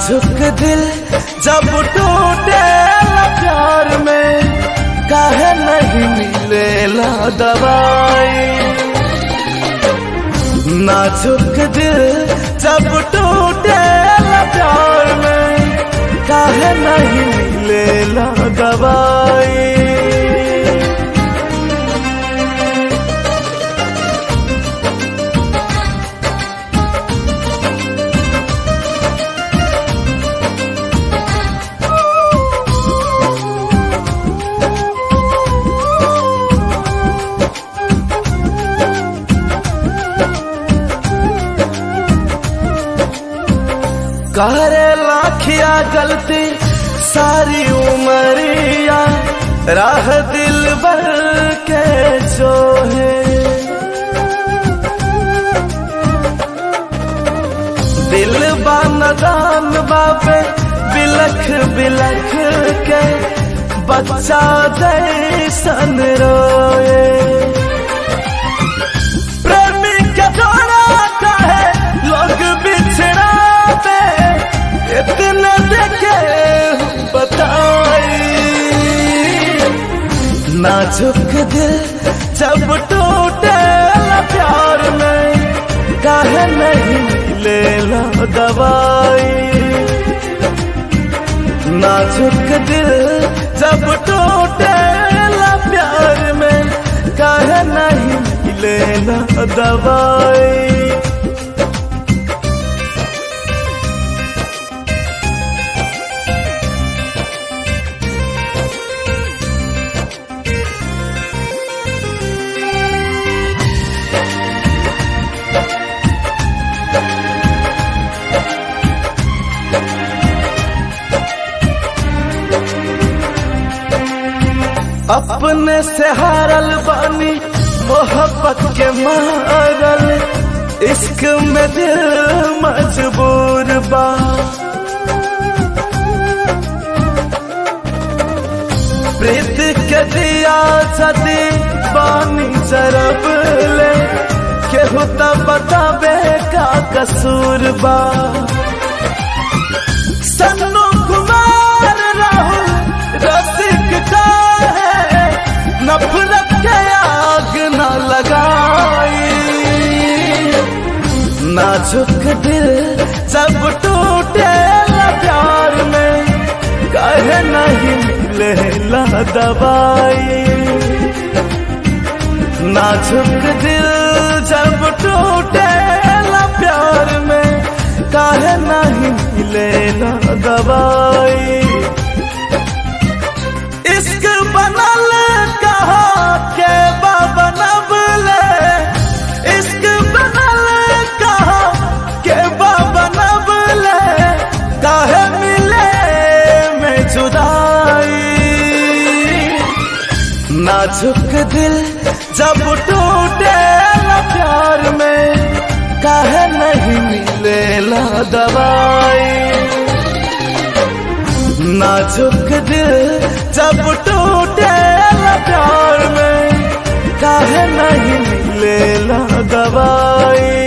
नाजुक दिल जब टूटे प्यार में काहे नहीं मिलेला दवाई नाजुक दिल जब टूटे प्यार में काहे नहीं मिलेला दवाई करे लाखिया गलती सारी उमरिया राह दिल भर के जो है दिल बानदान बाबे बिलख बिलख के बच्चा जैसन रोए प्रेमी के जोड़ा है लोग बिछड़ा पे इतना देखे बताई नाजुक दिल जब टूटे प्यार में काहे नहीं मिलेला दवाई नाजुक दिल जब टूटे प्यार में काहे नहीं मिलेला दवाई अपने से हारल बानी मोहब्बत के मारल इश्क में दिल मजबूर बा प्रीत के दिया सदी बानी जरब ले केहू त बताबे का कसूर बा सन्नु कुमार राहुल रसिक का है नफरत के आग न लगाई नाजुक दिल जब टूटे प्यार में कहे नहीं मिलेला दवाई नाजुक दिल जब टूटे प्यार में काहे नहीं मिलेला दवाई इश्क बनल कहा के बनबले इश्क बनल कहा के बनबले काहे मिले में जुदाई नाजुक दिल जब टूटे प्यार में काहे नहीं मिलेला दवाई नाजुक दिल जब टूटे प्यार में काहे नहीं मिलेला दवाई